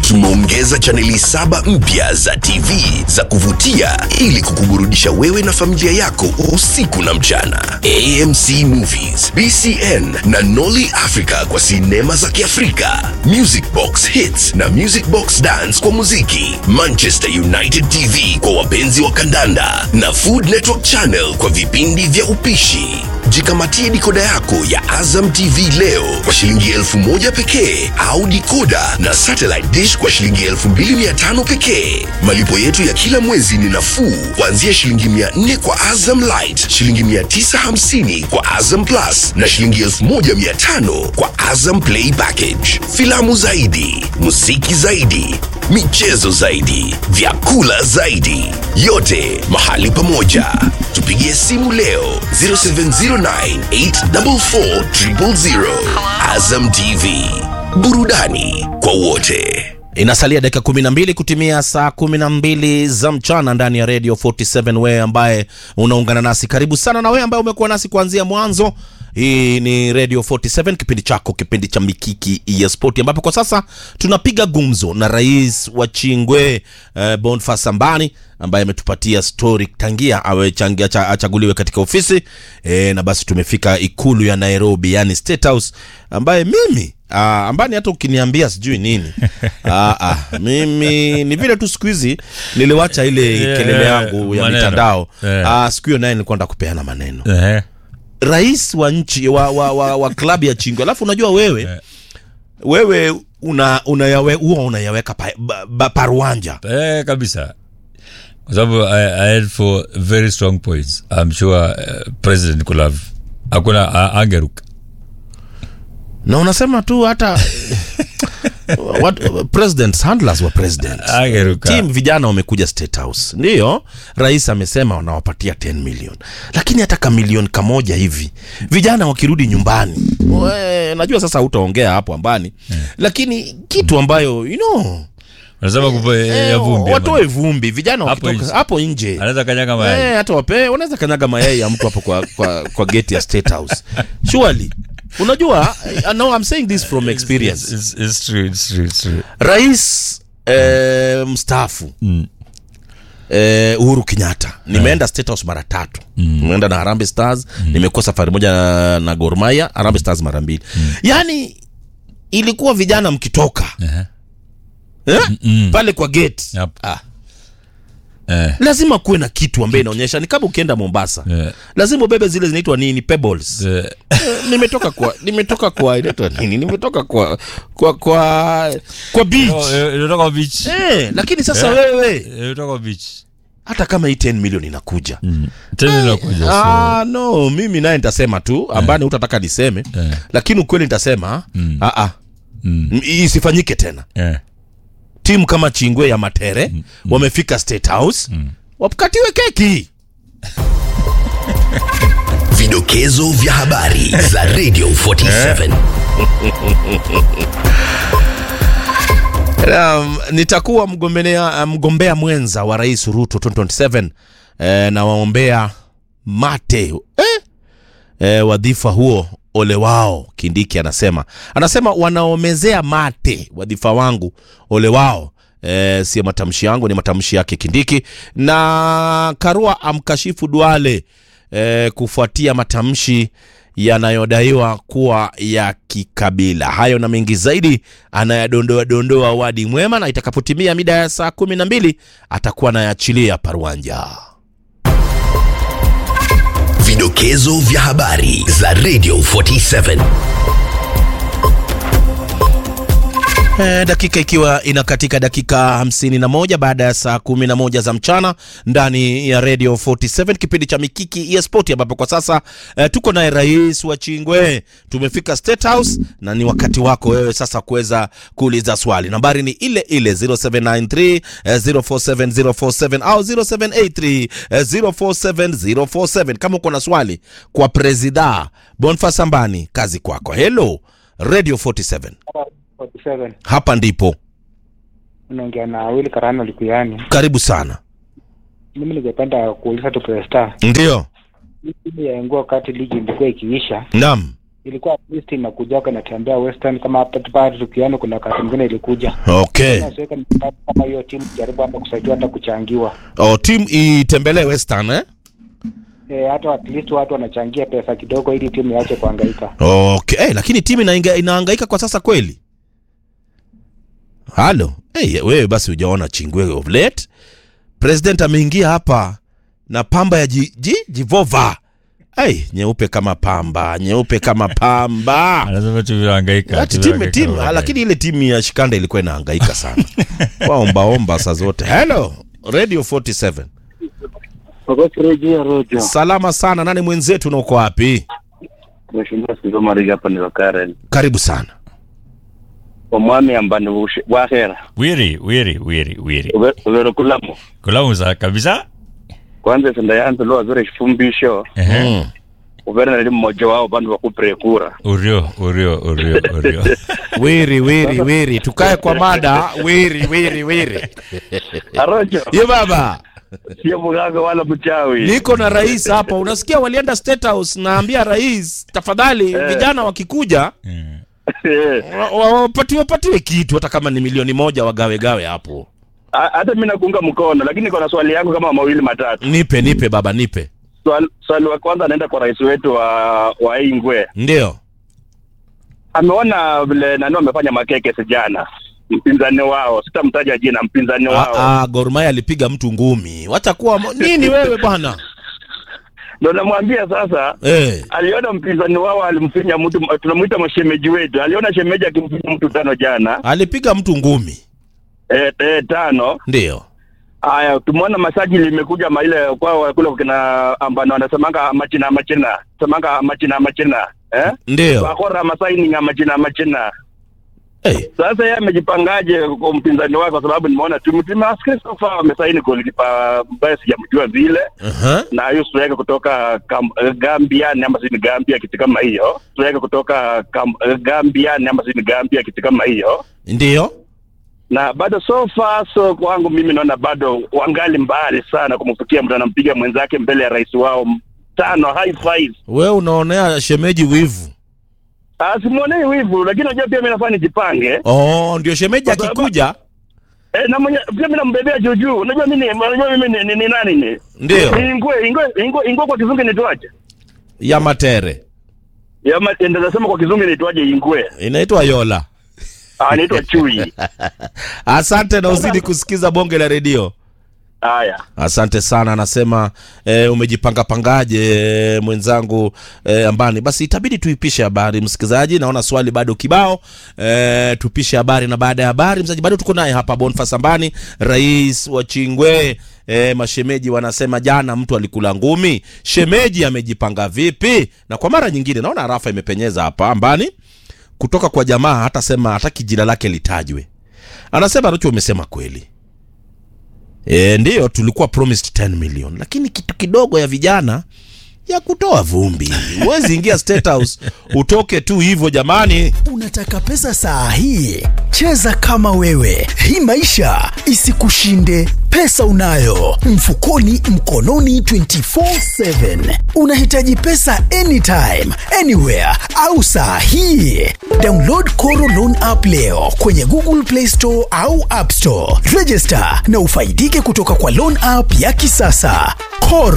Tumeongeza chaneli saba mpya za TV za kuvutia ili kukuburudisha wewe na familia yako usiku na mchana. AMC Movies, BCN na Nolly Africa kwa sinema za Kiafrika, Music Box Hits na Music Box Dance kwa muziki, Manchester United TV kwa wapenzi wa kandanda na Food Network Channel kwa vipindi vya upishi. Jikamatie dikoda yako ya Azam TV leo kwa shilingi elfu moja pekee au dikoda na satellite dish kwa shilingi elfu mbili mia tano pekee. Malipo yetu ya kila mwezi ni nafuu kuanzia shilingi mia nne kwa Azam Light, shilingi mia tisa hamsini kwa Azam Plus na shilingi elfu moja mia tano kwa Azam Play Package. Filamu zaidi, muziki zaidi, michezo zaidi, vyakula zaidi, yote mahali pamoja. Tupigie simu leo 0709844000. Azam TV, burudani kwa wote. Inasalia dakika kumi na mbili kutimia saa kumi na mbili za mchana ndani ya Radio 47. Wewe ambaye unaungana nasi, karibu sana, na wewe ambaye umekuwa nasi kuanzia mwanzo. Hii ni Radio 47, kipindi chako, kipindi cha Mikiki ya Spoti, ambapo kwa sasa tunapiga gumzo na rais wa Chingwe eh, Boniface Sambani ambaye ametupatia story tangia awe changia, acha- achaguliwe katika ofisi eh, na basi tumefika ikulu ya Nairobi, yani State House, ambaye mimi Ah, ambani hata ukiniambia sijui nini ah, ah, mimi ni vile tu siku hizi niliwacha ile Yeah, kelele yangu ya maneno. mitandao Yeah. ah, siku hiyo naye nilikuwa nataka kupeana maneno Ehe. rais wa nchi wa, wa, wa, wa klabu ya Chingwe, alafu unajua wewe Yeah. wewe una unayawe, huwa unayaweka pa, ba, ba, paruanja Eh, kabisa kwa sababu I, I had four very strong points I'm sure uh, president could have hakuna a- angeruka na unasema tu hata what, presidents handlers wa president angeruka team vijana wamekuja state house ndiyo rais amesema wanawapatia 10 million lakini hata kamilioni kamoja hivi vijana wakirudi nyumbani we, najua sasa utaongea hapo ambani lakini kitu ambayo you know, unasema kupo ya eh, vumbi watoe vumbi vijana Hapo wakitoka nje. hapo nje anaweza kanyaga mayai Eh, hata wape wanaweza kanyaga mayai ya mtu hapo kwa, kwa, kwa gate ya state house surely unajua I know I'm saying this from experience It's, it's, it's true, it's true, it's true. rais eh, mstaafu Mm. eh, uhuru kenyatta nimeenda state house mara tatu nimeenda na harambe stars nimekuwa safari moja na, na gormaya harambe stars mara mbili yaani ilikuwa vijana mkitoka Ehe. eh? Mm. pale kwa gate Yep. ah, Eh, lazima kuwe na kitu ambaye inaonyesha ni kama ukienda mombasa eh, lazima ubebe zile zinaitwa nini pebbles eh, Eh, nimetoka kwa nimetoka kwa inaitwa nini nimetoka kwa kwa kwa kwa beach oh, eh, Ilitoka beach eh, lakini sasa Eh. wewe Eh, Ilitoka beach hata kama hii 10 million inakuja Mm. Tena inakuja so ah, no mimi naye nitasema tu ambani utataka niseme Eh. lakini ukweli nitasema Mm. ah, ah, Mm. m- isifanyike tena Eh. timu kama chingwe ya matere wamefika state house wakatiwe keki Vidokezo vya habari za Radio 47. Um, nitakuwa mgombea, mgombea mwenza wa rais Ruto 2027 eh, na waombea mate eh? Eh, wadhifa huo ole wao, Kindiki anasema anasema wanaomezea mate wadhifa wangu ole wao. Eh, sio matamshi yangu, ni matamshi yake Kindiki. Na Karua amkashifu Duale eh, kufuatia matamshi yanayodaiwa kuwa ya kikabila. Hayo na mengi zaidi anayadondoa dondoa Wadi Mwema, na itakapotimia mida ya saa kumi na mbili atakuwa anayachilia Paruanja. Vidokezo vya habari za Radio 47. E, dakika ikiwa inakatika dakika 51 baada ya saa 11 za mchana ndani ya Radio 47 kipindi cha Mikiki ya Spoti, ambapo kwa sasa e, tuko naye rais wa Chingwe. Tumefika State House na ni wakati wako wewe sasa kuweza kuuliza swali. Nambari ni ile ile 0793 eh, 047047 au 0783 eh, 047047. Kama uko na swali kwa presida Boniface Sambani, kazi kwako. Hello Radio 47 47 hapa ndipo unaongea na Willy Karano Likuyani. karibu sana Mimi ningependa kuuliza tu Presta, ndio hii timu ya Engua wakati ligi ilikuwa ikiisha, nam ilikuwa at least inakujaga natembea Western kama hapa pale tukiano, kuna wakati mwingine ilikuja Okay. nasiweka mikakati kama hiyo timu jaribu hata kusaidia hata kuchangiwa Oh, team itembelee Western eh? e, hata at least watu wanachangia pesa kidogo ili timu iache kuhangaika. Okay. Hey, lakini timu inainga, inahangaika kwa sasa kweli? Halo. Hey, wewe basi hujaona chingwe of late. President ameingia hapa na pamba ya ji, ji, jivova. Hey, nyeupe kama pamba, nyeupe kama pamba. anasema tumehangaika Ati timu tumehangaika, timu tumehangaika. lakini ile timu ya Shikanda ilikuwa inahangaika sana. Waomba omba saa zote. Hello, Radio 47. Wakosirejea rojo Salama sana. Nani mwenzetu na uko wapi? mheshimiwa Sizo Mariga hapa ni Karen Karibu sana. omwami ambani bushe- bwahera wiri wiri wiri wiri Ube- ubero kulamo kulamuza kabisa kwanza senda yanze lo azore shifumbisho Ehe. Mm. ubere nali mmoja wao bandu bakupre kura urio urio urio urio Wiri wiri wiri, tukae kwa mada. Wiri wiri wiri. arojo Ye baba, sio mganga wala mchawi niko na rais hapa. Unasikia walienda State House, naambia rais, tafadhali vijana wakikuja Eh, wa- wa- wapatiwe patiwe kitu, hata kama ni milioni moja wagawe gawe hapo. ha- hata mimi nakuunga mkono lakini niko na swali yangu kama mawili matatu Nipe nipe baba, nipe. swali, swali wa kwanza anaenda kwa rais wetu wa wa Ingwe Ndio ameona vile nani wamefanya makeke sijana mpinzani wao sitamtaja jina mpinzani wao Ah, ah, Gor Mahia alipiga mtu ngumi. Wacha kuwa mo- nini wewe bwana? ndo namwambia sasa Eh, aliona mpinzani wao alimfinya mtu tunamwita mashemeji wetu aliona shemeji akimfinya mtu tano jana alipiga mtu ngumi. e, e, tano Ndio. haya tumeona masaji limekuja maile kwao kule kina ambano wanasemanga machina machina semanga machina machina eh Ndio. wakora masaini nga machina machina Eh, sasa yeye amejipangaje kwa mpinzani wake kwa sababu nimeona timu timu askari so far wamesaini golikipa ambaye sijamjua vile aha. na hiyo striker kutoka Kam, eh, Gambia ni ama si ni Gambia kitu kama hiyo striker kutoka Kam, eh, Gambia ni ama si ni Gambia kitu kama hiyo Ndio. na bado so far so kwangu mimi naona bado wangali mbali sana kumfikia mtu anampiga mwenzake mbele ya rais wao tano high five Wewe unaonea shemeji wivu. Ah, simwonei wivu lakini unajua pia mimi nafaa nijipange Oh, ndio shemeji Kwa sababu- akikuja. eh, na mwenye pia mimi nambebea juu juu unajua mimi ni- unajua mimi ni, ni, ni nani ni Ndio. ingwe ingwe ingwe ingwe kwa kizungu inaitwaje Ya matere. Yama ndio nasema kwa kizungu inaitwaje ingwe Inaitwa Yola. ah inaitwa chui Asante na uzidi kusikiza bonge la redio. haya Asante sana, anasema e, umejipanga pangaje e, mwenzangu e, ambani. Basi itabidi tuipishe habari msikilizaji, naona swali bado kibao e, tupishe habari, na baada ya habari mzaji, bado tuko naye hapa Boniface Ambani, rais wa Chingwe. E, mashemeji wanasema jana mtu alikula ngumi, shemeji amejipanga vipi? Na kwa mara nyingine naona rafa imepenyeza hapa Ambani kutoka kwa jamaa, hata sema hataki jina lake litajwe. Anasema Rucho, umesema kweli E, ndiyo tulikuwa promised 10 million, lakini kitu kidogo ya vijana ya kutoa vumbi. Huwezi ingia State House utoke tu hivyo jamani. Unataka pesa saa hii? Cheza kama wewe, hii maisha isikushinde. Pesa unayo mfukoni, mkononi 24/7. Unahitaji pesa anytime, anywhere au saa hii? Download Koro Loan app leo kwenye Google Play Store au App Store. Register na ufaidike kutoka kwa loan app ya kisasa Koro.